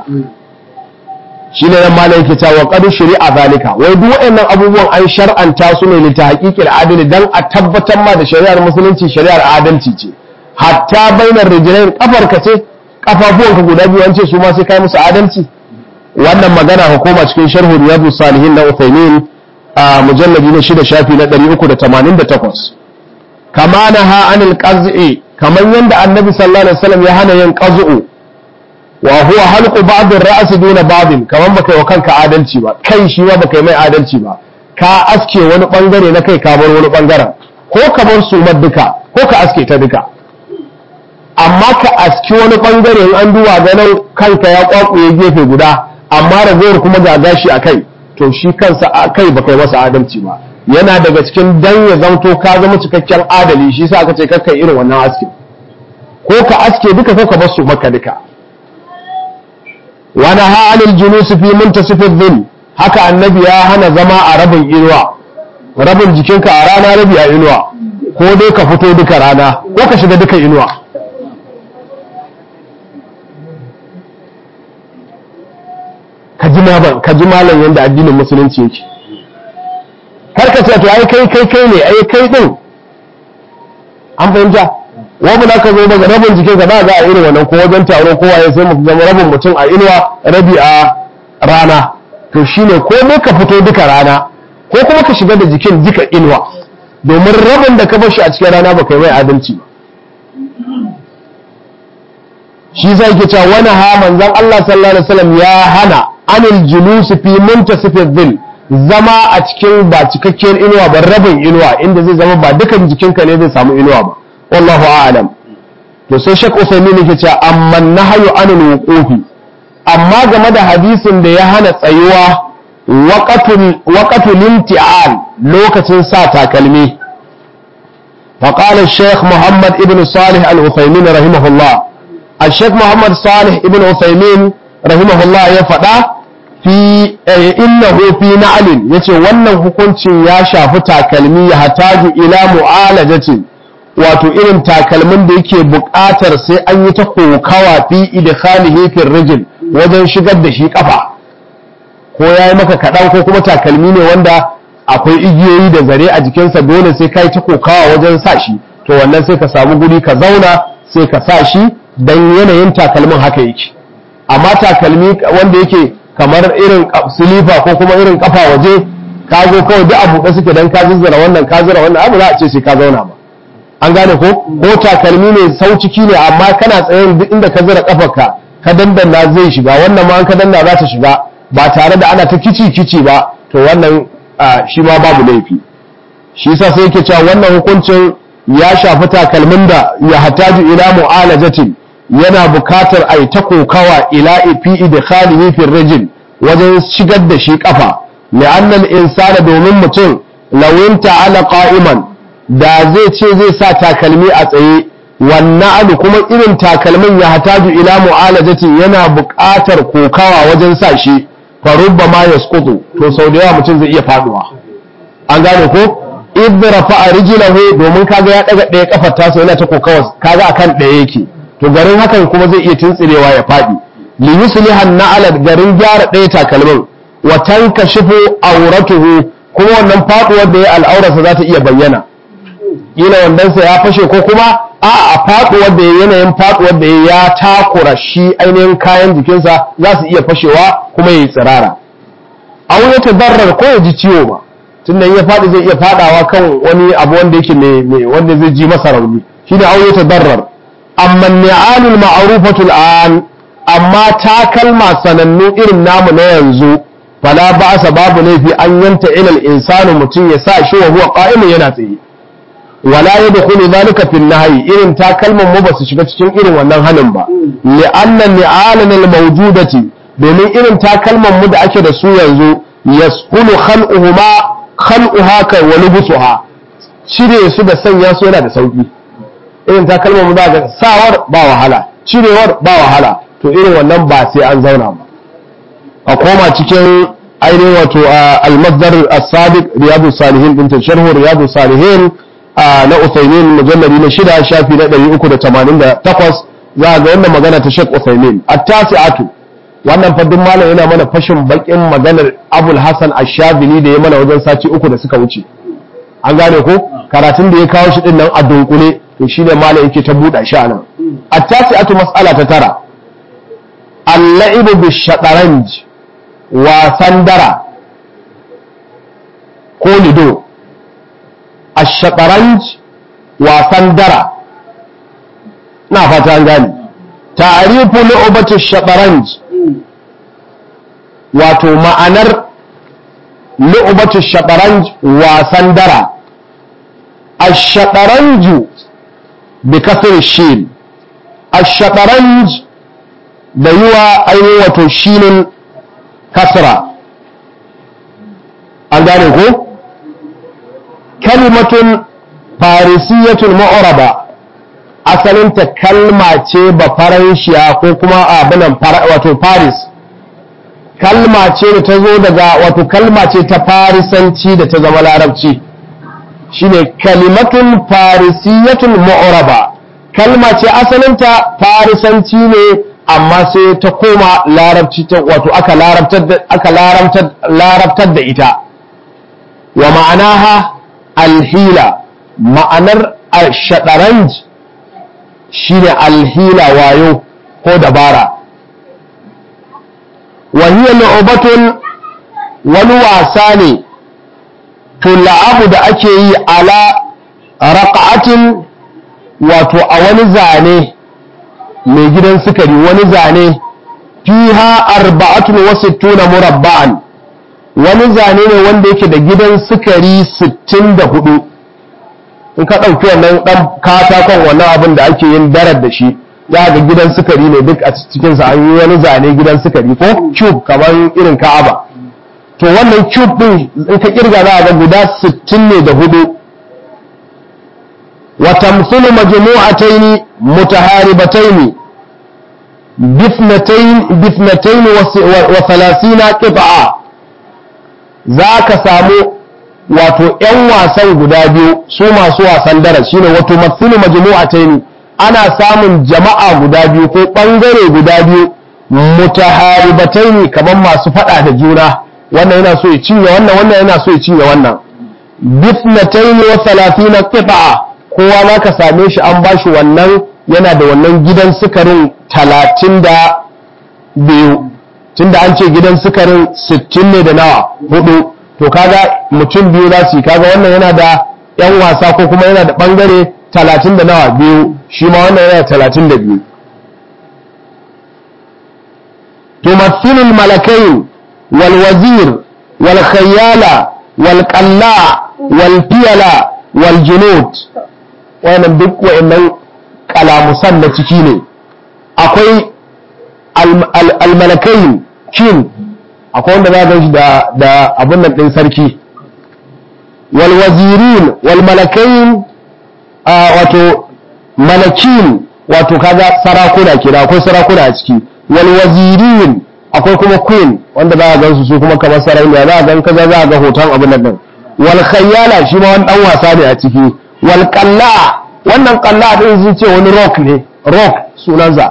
S1: shi ne nan malai yake cewa qad shari'a zalika wai duk waɗannan abubuwan an shar'anta su ne ta haƙiƙil adali dan a tabbatar ma da shari'ar musulunci shari'ar adalci ce hatta bainar rijlain kafar ka ce kafafuwanka guda biyu an ce su ma sai kai musu adalci wannan magana hukuma cikin sharhu riyadus salihin na Uthaymeen a mujalladi na shida shafi na 388 kama naha anil qaz'i kamar yadda annabi sallallahu alaihi wasallam ya hana yin qazu'u wa huwa halqu ba'd ar-ra's duna ba'd kamar baka yi wa kanka adalci ba kai shi ma baka yi mai adalci ba ka aske wani bangare na kai ka bar wani bangaren ko ka bar sumar duka ko ka aske ta duka amma ka aski wani bangare in an duba ganin kanka ya kwakuye gefe guda amma ragowar kuma ga gashi a kai to shi kansa a kai baka yi masa adalci ba yana daga cikin dan ya zamto ka zama cikakken adali shi sa aka ce kakka irin wannan aske ko ka aske duka ko ka bar su maka duka wani ha'anil julus fi muntasifin dhil haka annabi ya hana zama a rabin inuwa rabin jikinka a rana rabi a inuwa ko dai ka fito duka rana ko ka shiga duka inuwa ka ji malam yadda addinin musulunci yake kar ka ce to ai kai kai kai ne ai kai din an fahimta wani na ka zo daga rabin jikinka ba za a irin wannan ko wajen taro ko waye sai mu zama rabin mutum a inuwa rabi a rana to shine ko ne ka fito duka rana ko kuma ka shiga da jikin duka inuwa domin rabin da ka bar shi a cikin rana ba kai mai adalci ba shi zai ke cewa wani ha manzon Allah sallallahu alaihi wasallam ya hana anil julus fi muntasifid dhil zama a cikin ba cikakkiyar inuwa ba rabin inuwa inda zai zama ba dukan jikinka ne zai samu inuwa ba wallahu a'lam to sai Sheikh Usaimin yake cewa amma nahyu anil wuqufi amma game da hadisin da ya hana tsayuwa waqatul waqatul imti'al lokacin sa takalmi فقال الشيخ محمد ابن صالح العثيمين رحمه الله الشيخ محمد صالح ابن عثيمين رحمه الله يفدا في إنه في نعل yace wannan hukuncin ya shafi takalmi ya hataju ila mu'alajatin wato irin takalmin da yake buƙatar sai an yi ta kokawa fi idkhalihi fi rijl wajen shigar da shi kafa ko yayi maka kaɗan ko kuma takalmi ne wanda akwai igiyoyi da zare a jikinsa dole sai kai ta kokawa wajen sa shi to wannan sai ka samu guri ka zauna sai ka sa shi dan yanayin takalmin haka yake amma takalmi wanda yake kamar irin silifa ko kuma irin kafa waje ka zo kawai duk abu da suke dan ka zizzara wannan ka zira wannan abu za a ce sai ka zauna ba an gane ko ko takalmi ne sauciki ne amma kana tsayen duk inda ka zira kafarka ka dandanna zai shiga wannan ma an ka danna za ta shiga ba tare da ana ta kici kici ba to wannan shi ma babu laifi shi yasa sai yake cewa wannan hukuncin ya shafi takalmin da ya hataju ila mu'alajatin yana bukatar a yi ta kokawa ila ifi da khalihi fi rajin wajen shigar da shi kafa li'annal insana domin mutum lawin ta'ala qa'iman da zai ce zai sa takalmi a tsaye wannan alu kuma irin takalmin ya hataju ila mu'alajatin yana bukatar kokawa wajen sa shi farubba ma yasqutu to sau da yawa mutum zai iya faduwa an gane ko idda rafa'a rijlahu domin kaga ya daga ɗaya kafar tasa yana ta kokawa kaga akan ɗaya yake to garin hakan kuma zai iya tuntsirewa ya faɗi li yusliha na'ala garin gyara ɗaya takalmin wa tankashifu auratuhu kuma wannan faduwar da ya al'aurarsa za ta iya bayyana kila wandansa ya fashe ko kuma a a faduwar da yanayin faduwar da ya takura shi ainihin kayan jikinsa za su iya fashewa kuma ya yi tsirara an ya tabarrar ko ya ji ciwo ba tunda ya faɗi zai iya faɗawa kan wani abu wanda yake mai wanda zai ji masa rauni shine an ya tabarrar amma ni'alul ma'rufatul an amma takalma sanannu irin namu na yanzu fala ba'sa babu laifi an yanta ilal insanu mutum ya sa shi wa huwa qa'imun yana tsaye wala yadkhulu dhalika fi nahyi irin takalman mu basu shiga cikin irin wannan hanin ba li'anna ni'alan al-mawjudati domin irin takalman mu da ake da su yanzu yasqulu khal'uhuma khal'uha ka wa lubusuha cire su da sanya su yana da sauki irin takalman mu za ga sawar ba wahala cirewar ba wahala to irin wannan ba sai an zauna ba a koma cikin ainihin wato al-masdar as-sabiq riyadu salihin din sharhu riyadu salihin na Uthaymin mujallari na shida shafi na 388 za ga wannan magana ta Sheikh Uthaymin at-tasi'atu wannan faddin malam yana mana fashin bakin maganar Abul Hasan Ash-Shadhili da ya mana wajen sati uku da suka wuce an gane ko karatun da ya kawo shi din nan a dunkule to shine malam yake ta buɗa shi anan at-tasi'atu mas'ala ta tara al-la'ibu bish-shataranj wasan dara ko lido الشطرنج wasan dara na fata an gane ta'rifu lu'batu shataranj wato ma'anar lu'batu shataranj wasan dara ash-shataranju bi kasr shin ash-shataranj da yiwa ainihin wato shinin kasra an gane ko kalimatun farisiyatun ma'uraba asalinta kalma ce ba faranshiya ko kuma abinan wato paris kalma ce da ta zo daga wato kalma ce ta farisanci da ta zama larabci shine kalimatun farisiyatun ma'uraba kalma ce asalinta farisanci ne amma sai ta koma larabci ta wato aka larabtar da ita wa ma'anaha alhila ma'anar shaɗaranj shine alhila wayo ko dabara wahiyar lu'ubatun wani wasa ne tula'abu da ake yi ala raƙa'atin wato a wani zane mai gidan sukari wani zane fiha arba'atun wasu tuna murabba'an wani zane ne wanda yake da gidan sukari 64 in ka ɗauki wannan ɗan katakon wannan abin da ake yin darar da shi ya ga gidan sukari ne duk a cikinsa an yi wani zane gidan sukari ko cube kamar irin ka'aba to wannan cube ɗin in ka kirga za a ga guda 60 ne da hudu wa tamthulu majmu'atayn mutaharibatayn bifnatayn bifnatayn wa 30 qit'a za ka samu wato ‘yan wasan guda biyu su masu wasan dara shine wato matsulu majmu'ataini ana samun jama'a guda biyu ko ɓangare guda biyu mutaharibataini kamar masu faɗa da juna wannan yana so ya cinye wannan wannan yana so ya cinye wannan bifnataini wa talatina qita'a kowa ma ka same shi an bashi wannan yana da wannan gidan sukarin talatin da biyu tunda an ce gidan sukarin sittin ne da nawa hudu to kaga mutum biyu za su yi kaga wannan yana da yan wasa ko kuma yana da bangare talatin da nawa biyu shi ma wannan yana da talatin da biyu تمثل الملكين والوزير والخيالة والقلاع والفيلة والجنود wannan duk wa'annan kalamusan na ciki ne akwai almalakai king akwai wanda za shi da abin nan ɗin sarki walwazirin walmalakai wato malakin wato kaga sarakuna kira akwai sarakuna a ciki walwazirin akwai kuma queen wanda za a gansu su kuma kamar sarauniya za a gan kaza za a ga hoton abin nan din wal khayyala shi ma wani dan wasa ne a ciki wal qalla wannan qalla din sun ce wani rock ne rock sunansa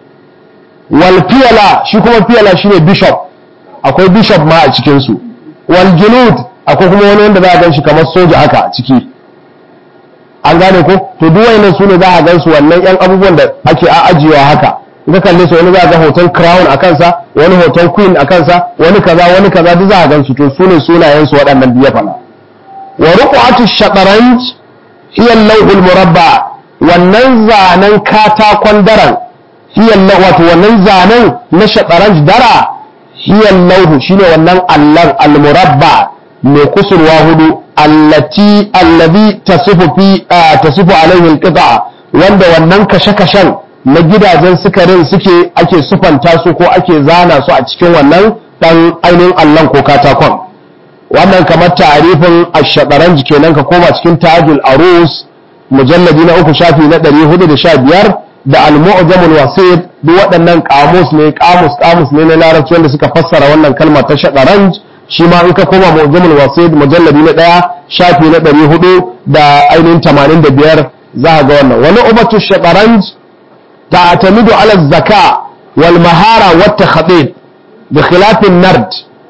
S1: wal fiyala shi kuma fiyala shine bishop akwai bishop ma a cikin su wal junud akwai kuma wani wanda za a gan shi kamar soja haka a ciki an gane ko to duk wayannan su ne za a gan su wannan yan abubuwan da ake ajiyewa haka ka kalle su wani za a ga hoton crown a kansa wani hoton queen a kansa wani kaza wani kaza duk za a gan su to su ne sunayen su waɗannan biya fana wa ruqatu shataranj hiya al murabba wannan zanen katakon daren hiya wato wannan zanen na shataranj dara hiya al shine wannan allan al-murabba mai kusurwa hudu allati allazi tasifu fi tasifu alaihi al-qit'a wanda wannan kashe-kashen na gidajen sukarin suke ake sufanta su ko ake zana su a cikin wannan dan ainihin allon ko katakon wannan kamar tarifin ashadaran kenan ka koma cikin tajul arus mujalladi na uku shafi na 415 da al-mu'jamul wasit duk waɗannan kamus ne kamus kamus ne na larabci wanda suka fassara wannan kalma ta shadaranj shi ma in ka koma mu'jamul wasit mujalladi na ɗaya shafi na 400 da ainihin 85 za ga wannan wani ubatu shadaranj تعتمد على الذكاء والمهارة والتخطيط بخلاف النرد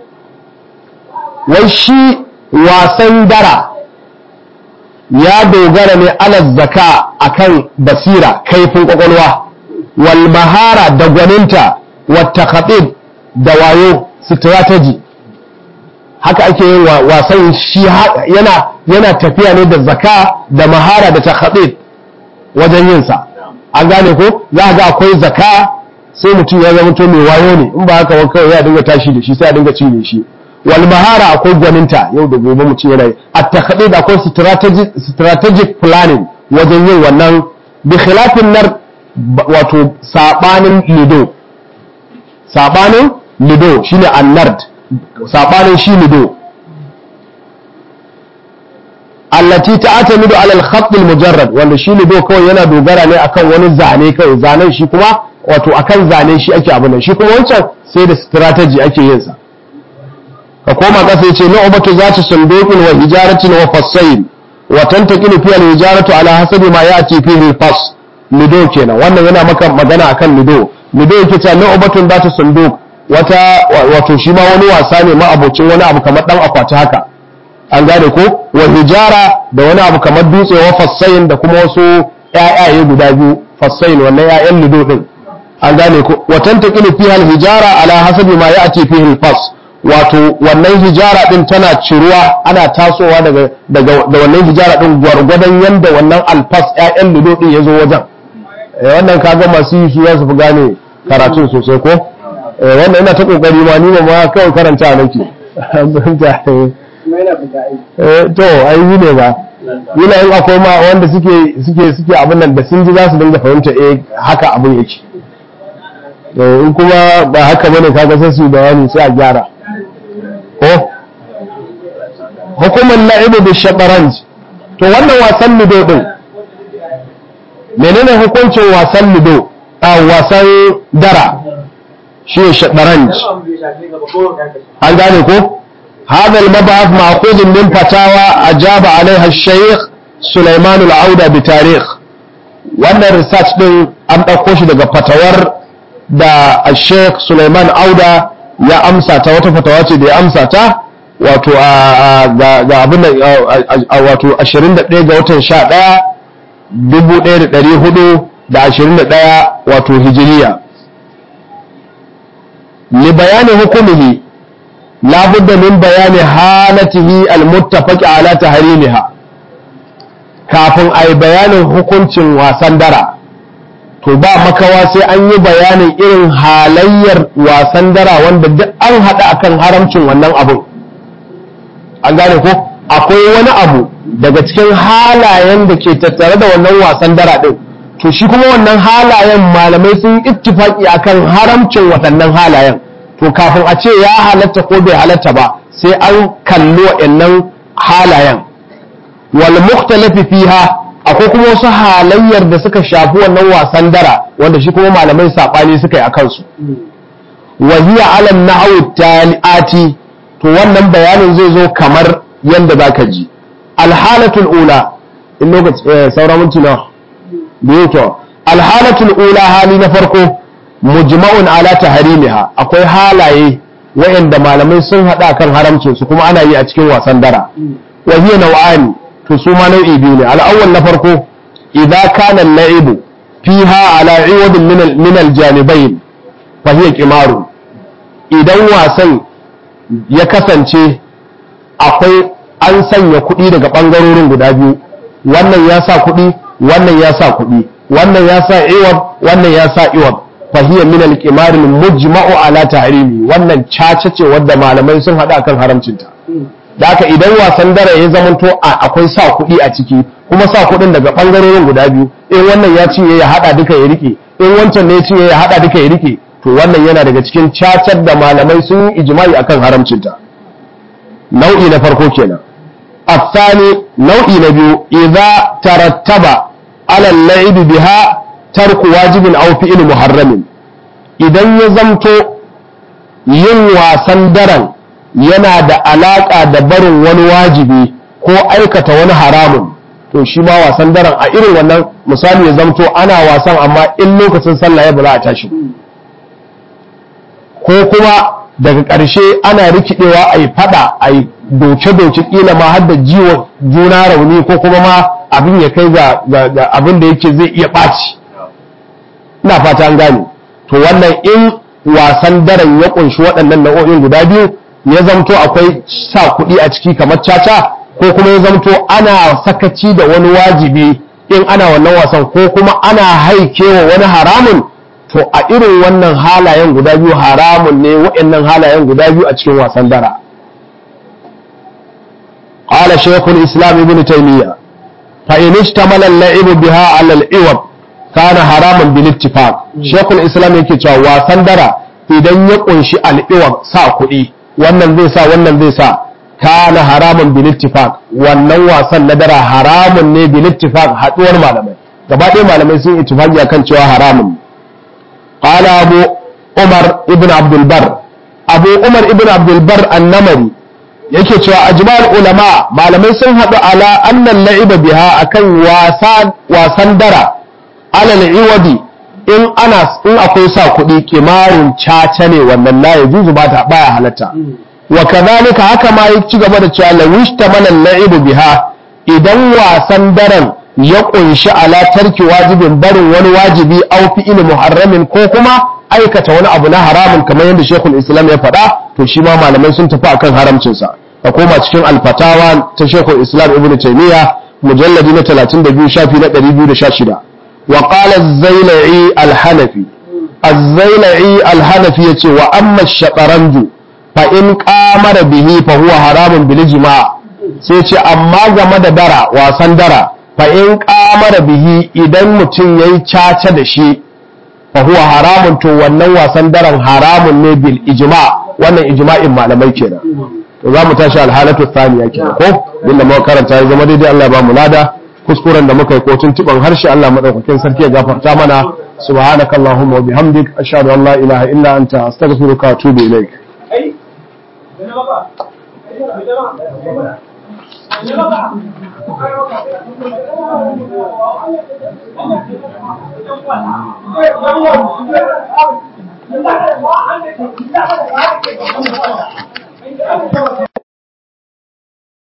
S1: والشي واسن درا يا دوغر على الذكاء أكن بصيرة كيف قلوة والمهارة دغننتا والتخطيط دوايو استراتيجي haka ake yin wasan shi yana yana tafiya ne da zaka da mahara da takhatib wajen yin sa an gane ko za ga akwai zaka sai mutum ya zama to mai wayo ne in ba haka ba kawai ya dinga tashi da shi sai ya dinga cinye shi wal mahara akwai gwaninta yau da gobe mutum yana yi at takhdid akwai strategic strategic planning wajen yin wannan bi khilafin nar wato sabanin lido sabanin lido shine annard sabanin shi lido allati ta'tamidu ala al-khatt al-mujarrad wanda shi lido kawai yana dogara ne akan wani zane kawai zanen shi kuma wato akan zane shi ake abu nan shi kuma wancan sai da strategy ake yin sa ka koma kasa yace nu'batu zati sunduqin wa hijaratin wa fassail wa tantaqilu fi al-hijaratu ala hasabi ma ya'ti fihi al-fas lido kenan wannan yana maka magana akan lido lido yake cewa nu'batun zati sunduq wata wato shi ma wani wasa ne ma abocin wani abu kamar dan akwati haka an gane ko wa hijara da wani abu kamar dutse wa fassain da kuma wasu ƴaƴaye guda biyu fassain wannan ƴaƴan lido din an gane ko wa tantaqilu fiha al-hijara ala hasabi ma ya'ti fihi al-fas wato wannan hijara din tana ciruwa ana tasowa daga daga da wannan hijara din gwargwadon yanda wannan alfas ƴaƴan lido din yazo wajen eh wannan kaga masu yi su za su fi gane karatun sosai ko eh wannan ina ta kokari ma ni ma kawai karanta nake eh to ai yi ne ba yana yin akwai ma wanda suke suke suke abin nan da sun ji za su dinga fahimta eh haka abin yake in kuma ba haka bane kaga sai su bayani sai a gyara ko hukumar la'ibu bi shataranj to wannan wasan lido din menene hukuncin wasan lido a wasan dara shi ne shataranj an gane ko هذا المبعث مأخوذ من فتاوى أجاب عليها الشيخ سليمان العودة بتاريخ wannan research din an ɗauko shi daga fatawar da Sheikh Suleiman Auda ya amsa ta wata fatawa ce da ya amsa ta wato ga abin da wato 21 ga watan 11 1421 wato hijiriya li bayani hukumihi la budda min bayani halatihi almuttafaqi ala tahrimiha kafin ai bayanin hukuncin wasan dara to ba makawa sai an yi bayanin irin halayyar wasan dara wanda duk an haɗa akan haramcin wannan abun an gane ko akwai wani abu daga cikin halayen da ke tattare da wannan wasan dara ɗin to shi kuma wannan halayen malamai sun ittifaki akan haramcin waɗannan halayen to kafin a ce ya halatta ko bai halatta ba sai an kalli waɗannan halayen wal mukhtalafi fiha akwai kuma wasu halayyar da suka shafi wannan wasan dara wanda shi kuma malamai saɓani suka yi a kansu wa hiya ala nahwi taliati to wannan bayanin zai zo kamar yanda zaka ji alhalatul ula in lokaci saura minti na biyu to alhalatul ula hali na farko mujma'un ala tahrimiha akwai halaye wayanda malamai sun hada kan haramcin su kuma ana yi a cikin wasan dara wa hiya naw'ani to su ma nau'i biyu ne al'awwal na farko idza kana al-la'ibu fiha ala iwad min min al-janibayn fa hiya qimaru idan wasan ya kasance akwai an sanya kuɗi daga ɓangarorin guda biyu wannan ya sa kuɗi wannan ya sa kuɗi wannan ya sa iwad wannan ya sa iwad fa hiya min al-qimar al-mujma'u ala tahrimi wannan caca ce wadda malamai sun hada kan haramcinta da haka idan wasan dare ya zamanto akwai sa kuɗi a ciki kuma sa kuɗin daga ɓangarorin guda biyu in wannan ya ci ya haɗa duka ya rike in wancan ne ya ci ya haɗa duka ya rike to wannan yana daga cikin cacar da malamai sun yi ijma'i akan haramcinta nau'i na farko kenan الثاني نوع نبيو إذا ترتب على اللعب بها ترك واجب أو فعل محرم idan ya zamto yin wasan daren yana da alaƙa da barin wani wajibi ko aikata wani haramun to shi ma wasan daren a irin wannan misali ya zamto ana wasan amma in lokacin sallah ya ba za a tashi ko kuma daga ƙarshe ana rikidewa a yi fada a yi doce-doce ƙila ma har da jiwo juna rauni ko kuma ma abin ya kai ga abin da yake zai iya ɓaci ina fata an gane to wannan in wasan daren ya ƙunshi waɗannan nau'o'in guda biyu ya zamto akwai sa kuɗi a ciki kamar caca ko kuma ya zamto ana sakaci da wani wajibi in ana wannan wasan ko kuma ana haikewa wani haramun to a irin wannan halayen guda biyu haramun ne waɗannan halayen guda biyu a cikin wasan dara قال شيخ الإسلام ابن تيمية فإن اشتمل اللعب بها على العوض كان حراما بالاتفاق شيخ الإسلام yake cewa wasan dara idan ya kunshi al'iwar sa kuɗi wannan zai sa wannan zai sa kana haramun bil ittifaq wannan wasan na dara haramun ne bil ittifaq haduwar malamai gaba ɗaya malamai sun ittifaqi akan cewa haramun qala abu umar ibn abdul bar abu umar ibn abdul bar annamari yake cewa ajma'ul ulama malamai sun haɗu ala annan la'iba biha akan wasan dara alal iwadi in ana in akwai sa kuɗi kimarin caca ne wannan la yajuzu ba ta baya halatta wa kadhalika haka ma ya ci gaba da cewa la wishtamala la'ibu biha idan wasan daren ya kunshi ala tarki wajibin barin wani wajibi au fi'il muharramin ko kuma aikata wani abu na haramun kamar yadda Sheikhul Islam ya faɗa to shi ma malamai sun tafi akan haramcinsa ka koma cikin alfatawa ta Sheikhul Islam Ibn Taymiyyah mujalladi na 32 shafi na 216 wa qala az-Zailai al-Hanafi az-Zailai al-Hanafi yace wa amma ash-shataranju fa in qamara bihi fa huwa haramun bil ijma' sai ce amma game da dara wasan dara fa in qamara bihi idan mutum yayi caca da shi fa huwa haramun to wannan wasan daren haramun ne bil ijma' wannan ijma'in malamai kenan to za mu tashi alhalatu thaniya kenan ko din da muka karanta ya zama daidai Allah ya ba mu lada kuskuren da muka yi ko tuntuban harshe Allah madaukakin sarki ya gafarta mana subhanakallahumma wa bihamdik ashhadu an la ilaha illa anta astaghfiruka wa atubu ilaik
S2: Thank you.